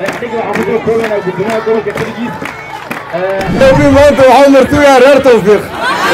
maanta waxaa martugaa reer tawfiiq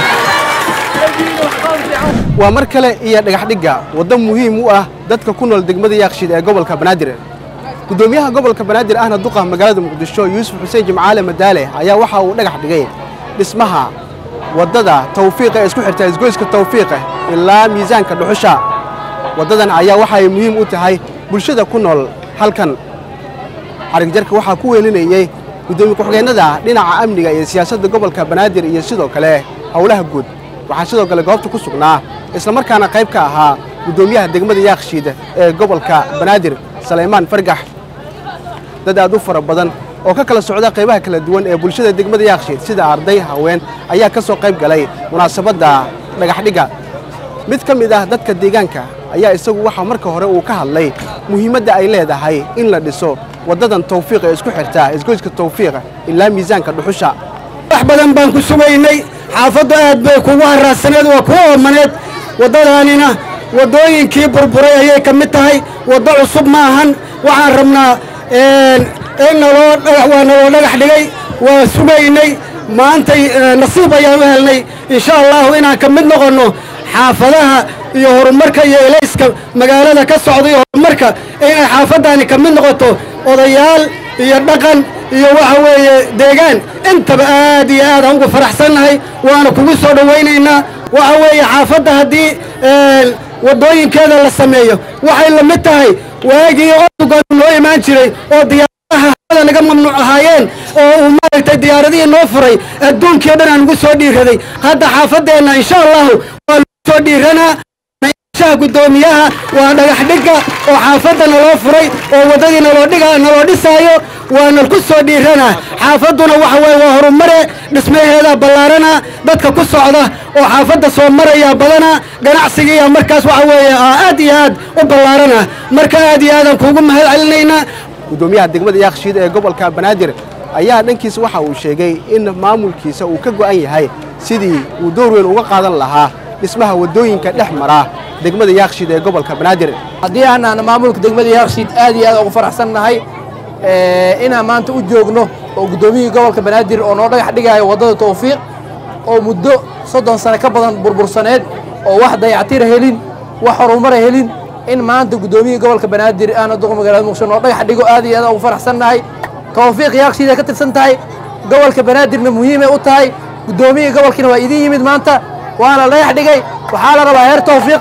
waa mar kale iyo dhagaxdhigga waddo muhiim u ah dadka ku nool degmada yaaqshiid ee gobolka banaadir guddoomiyaha gobolka banaadir ahna duqa magaalada muqdisho yuusuf xuseen jimcaale madaale ayaa waxa uu dhagax dhigay dhismaha waddada tawfiiqa ee isku xirta isgoyska tawfiiqa ilaa miisaanka dhuxusha waddadan ayaa waxa ay muhiim u tahay bulshada ku nool halkan xarigjarka waxaa ku weelinayey guddoomiye ku-xigeennada dhinaca amniga iyo siyaasadda gobolka banaadir iyo sidoo kale howlaha guud waxaa sidoo kale goobta ku sugnaa islamarkaana qayb ka ahaa guddoomiyaha degmada yaakshiid ee gobolka banaadir salaymaan fargax dad aad u fara badan oo ka kala socda qaybaha kala duwan ee bulshada degmada yaakshiid sida arday haween ayaa ka soo qayb galay munaasabadda dhagaxdhigga mid ka mid ah dadka deegaanka ayaa isagu waxaa marka hore uu ka hadlay muhiimadda ay leedahay in la dhiso waddadan tawfiiq ee isku xirta isgoyska tawfiiqa ilaa miisaanka dhuxusha wax badan baan ku sugaynay xaafaddu aad bay kugu haraadsaneed waa kuu oomaneed waddadaanina waddooyinkii burburay ayay ka mid tahay waddo cusub ma ahan waxaan rabnaa in naloo waa naloo dhagax dhigay waa sugaynay maantay nasiib ayaan u helnay insha allahu inaan ka mid noqonno xaafadaha iyo horumarka iyo elayska magaalada ka socda iyo horumarka inay xaafaddaani ka mid noqoto odayaal iyo dhaqan iyo waxa weeye deegaan intaba aad iyo aad aan ugu faraxsannahay waana kugu soo dhowaynaynaa waxa weeye xaafadda haddii waddooyinkeeda la sameeyo waxay la mid tahay waagii odugan noo imaan jiray oo diyaaradaha hawada naga mamnuuc ahaayeen oo uu maaragtay diyaaradihii noo furay adduunkii o dhan aan ugu soo dhiiraday hadda xaafaddeenna insha allahu waa lagu soo dhiiranaa guddoomiyaha waa dhagax dhigga oo xaafadda naloo furay oo waddadii naloo dhiga naloo dhisaayo waana ku soo dhiiranaa xaafadduna waxa weye waa horumare dhismaheedaa ballaarana dadka ku socda oo xaafadda soo maraya badana ganacsigiiya markaas waxa weeye aad iyo aad u ballaarana marka aad iyo aadaan kuugu mahad celinaynaa guddoomiyaha degmada yaakshiid ee gobolka banaadir ayaa dhankiisa waxa uu sheegay in maamulkiisa uu ka go'an yahay sidii uu door weyn uga qaadan lahaa dhismaha waddooyinka dhex mara degmada yaakshiid ee gobolka banaadir haddii aanaan maamulka degmada yaakshiid aad iyo aad ugu faraxsan nahay inaan maanta u joogno oo guddoomiyihii gobolka banaadir oo noo dhagax dhigaayo waddada tawfiiq oo muddo soddon sano ka badan burbursaneed oo wax dayactira helin wax horumara helin in maanta guddoomiyihii gobolka banaadir aana duqa magaalada muqdisho noo dhagax dhigo aad iyo aad ugu faraxsan nahay tawfiiq yaakshiid ay ka tirsan tahay gobolka banaadirna muhiimay u tahay guddoomiyihii gobolkiina waa idin yimid maanta waana la dhagax dhigay waxaa la rabaa reer tawfiiq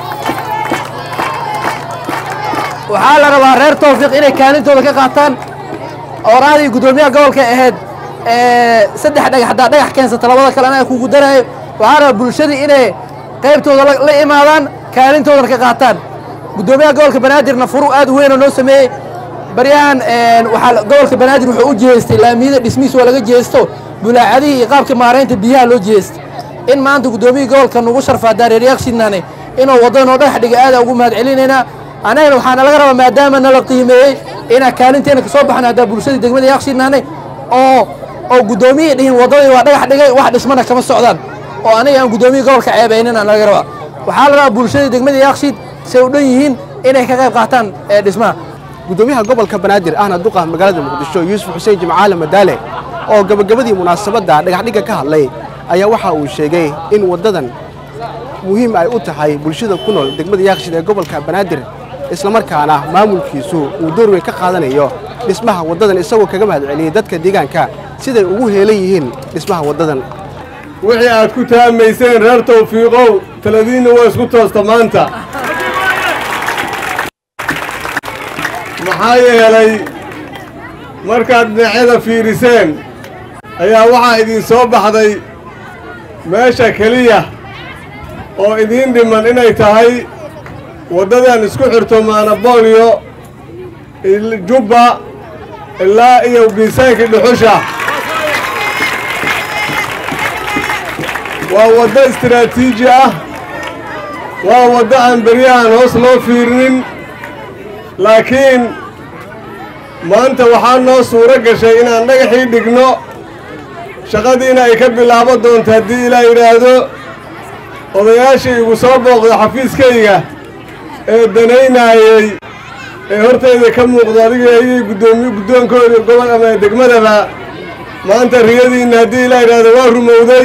waxaa la rabaa reer tawfiiq inay kaalintooda ka qaataan ooraadii guddoomiyaha gobolka ahayd saddex dhagax haddaa dhagax keensata labada kale anaa kugu daraayo waxaa rabaa bulshadii inay qaybtooda la imaadaan kaalintoodana ka qaataan guddoomiyaha gobolka banaadirna furu aad u weynoo noo sameeyey baryahan waxaa gobolka banaadir wuxuu u jeestay laamiyada dhismihiis waa laga jeesto bulaacadihii iyo qaabka maaraynta biyaha loo jeestay in maanta guddoomiyihii gobolka nugu sharfaa daareer yaakshiidnane inuu waddada noo dhagax dhiga aada ugu mahad celinaynaa annagana waxaana laga rabaa maadaama nala qiimeeyey inaan kaalinteena kasoo baxno haddaa bulshadii degmada yaakshiidnane oo oo guddoomiyihii dhihin waddadii waa dhagax dhigay wax dhismana kama socdaan oo aniga aan guddoomiyihii gobolka ceebaynina laga rabaa waxaa la rabaa bulshadii degmada yaakshiid say u dhan yihiin inay ka qayb qaataan dhismaha guddoomiyaha gobolka banaadir ahna duqa magaalada muqdisho yuusuf xuseen jimcaale madaale oo gabagabadii munaasabadda dhagaxdhigga ka hadlay ayaa waxa uu sheegay in waddadan muhiim ay u tahay bulshada ku nool degmada yaakshiid ee gobolka banaadir islamarkaana maamulkiisu uu door weyn ka qaadanayo dhismaha waddadan isagoo kaga mahad celiyey dadka deegaanka siday ugu heelan yihiin dhismaha waddadan wixii aad ku taamayseen reer tawfiiqow taladiinna waa isku toosta maanta maxaa yeelay markaad dhinacyada fiiriseen ayaa waxaa idin soo baxday meesha keliya oo idiin dhiman inay tahay waddadan isku xirto maanaboolyo jubba ilaa iyo miisaankii dhuxusha waa waddo istiraatiiji ah waa waddo aan beryahan hoos loo fiirinin laakiin maanta waxaa noo suuro gashay inaan dhagaxii dhigno shaqadiina ay ka bilaabo doonto haddii ilaa yidhaahdo odayaashii igu soo booqda xafiiskayga ee danaynaayey ee hortayda ka muuqdo adiga ayay guddoomiye guddoonkooda gobol ama degmadaba maanta riyadiinna haddii ilaa idhaahdo waa rumowday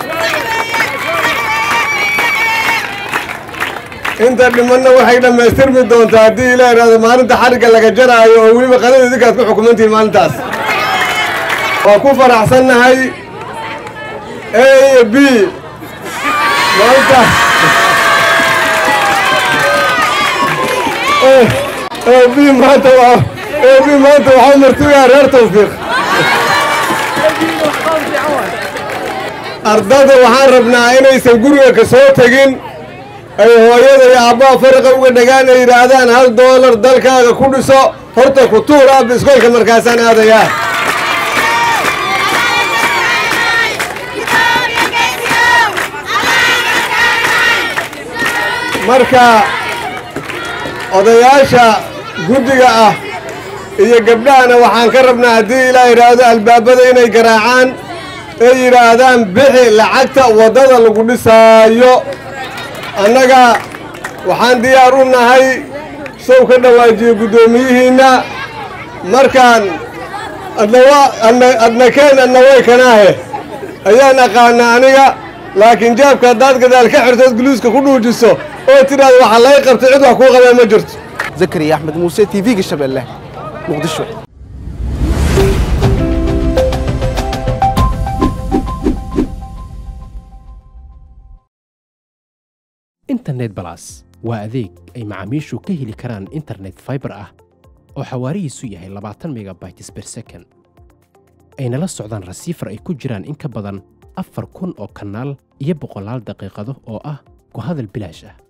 inta dhimanna waxay dhammaystirmi doontaa haddii ilaa idhaahdo maalinta xarigga laga jaraayo oo weliba qanada idinkaad ku xukumantihiin maalintaas waa ku faraxsannahay a iyo b maanta b maanta waa a b maanta waxaa martigaa reer tawfiiq ardada waxaan rabnaa inaysan guriga ka soo tegin ay hooyada iyo aabbaha fariqa uga dhagaan ay yidhaahdaan hal doolar dalkaaga ku dhiso horta ku tuur aabba iskoolka markaasaan aadayaa marka odayaasha guddiga ah iyo gabdhahana waxaan ka rabnaa haddii ilaa yidhaahdo albaabada inay garaacaan ay yidhaahdaan bixi lacagta waddada lagu dhisaayo annaga waxaan diyaar u nahay sow ka dhawaajiyo guddoomiyihiinna markaan adnawa adnakeen adna way kanaahe ayaan aqaanaa aniga laakiin jaabka haddaad gadaal ka xirtood guluuska ku dhuujiso oo tidhaahdo waxa lay qabtay cid wax kuu qabee ma jirto zakariya axmed muuse t v-ga shabeelle muqdisho internet balas waa adeeg ay macaamiishu ka heli karaan internet faibar ah oo xawaarihiisu yahay labaatan megabytes ber second ayna la socdaan rasiifar ay ku jiraan in ka badan afar kun oo kanaal iyo boqolaal daqiiqado oo ah ku hadal bilaash ah